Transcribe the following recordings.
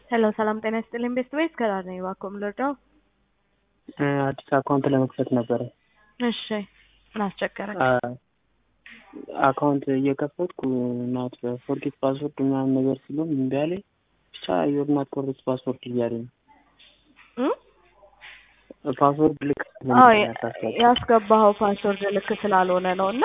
ሄሎ ሰላም ጤና ይስጥልኝ ቤስት ቤት ከራር ነኝ እባክዎ ምን ልርዳው? አዲስ አካውንት ለመክፈት ነበረ። እሺ ምን አስቸገረኝ? አካውንት እየከፈትኩ ናት ፎርጌት ፓስወርድ ምናምን ነገር ሲሉም እምቢ አለኝ። ብቻ ዩር ናት ኮሬክት ፓስወርድ እያለኝ ነው። ፓስወርድ ልክ አዎ ያስገባኸው ፓስወርድ ልክ ስላልሆነ ነው እና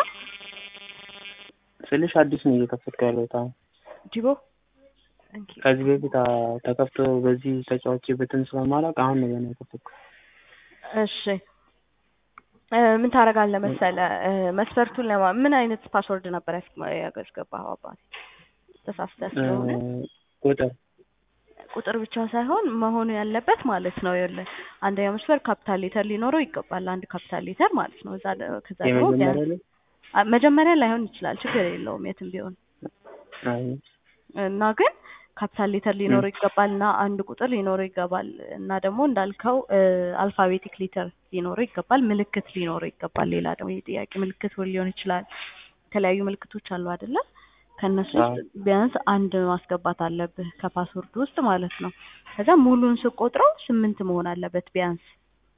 ስልሽ አዲስ ነው እየከፈትኩ ያለሁት አሁን ዲቦ ከዚህ በፊት ተከፍቶ በዚህ ተጫዋችበትን ስለማላውቅ አሁን ነው ገና የከፈትኩት። እሺ ምን ታደርጋለህ መሰለህ መስፈርቱን ለማ ምን አይነት ፓስወርድ ነበር ያስገባኸው አባቴ? ተሳስተህ ስለሆነ ቁጥር ቁጥር ብቻ ሳይሆን መሆኑ ያለበት ማለት ነው። ይኸውልህ አንደኛው መስፈር ካፒታል ሌተር ሊኖረው ይገባል። አንድ ካፒታል ሌተር ማለት ነው። እዛ ከዛ ደግሞ የመጀመሪያ ላይ መጀመሪያ ላይሆን ይችላል፣ ችግር የለውም የትም ቢሆን አይ እና ግን ካፒታል ሌተር ሊኖረው ይገባል እና አንድ ቁጥር ሊኖረው ይገባል እና ደግሞ እንዳልከው አልፋቤቲክ ሌተር ሊኖረው ይገባል። ምልክት ሊኖረው ይገባል። ሌላ ደግሞ የጥያቄ ምልክት ሊሆን ይችላል። የተለያዩ ምልክቶች አሉ አይደለ? ከእነሱ ውስጥ ቢያንስ አንድ ማስገባት አለብህ ከፓስወርድ ውስጥ ማለት ነው። ከዛ ሙሉን ስቆጥረው ስምንት መሆን አለበት ቢያንስ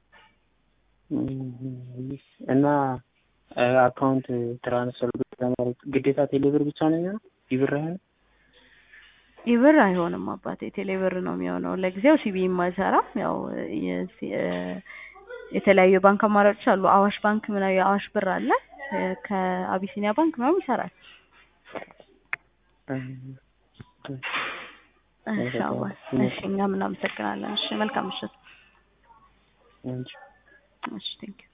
እና አካውንት ትራንስፈር ለማድረግ ግዴታ ቴሌብር ብቻ ነው የሚሆነው? ይብር አይሆንም? ይብር አይሆንም አባቴ፣ ቴሌብር ነው የሚሆነው። ለጊዜው ሲቢም አይሰራም። ያው የተለያዩ ባንክ አማራጮች አሉ። አዋሽ ባንክ ምናምን የአዋሽ ብር አለ። ከአቢሲኒያ ባንክ ምናምን ይሰራል። እሺ አዋል፣ እሺ እኛም እናመሰግናለን። እሺ መልካም ምሽት። እሺ ቴንክ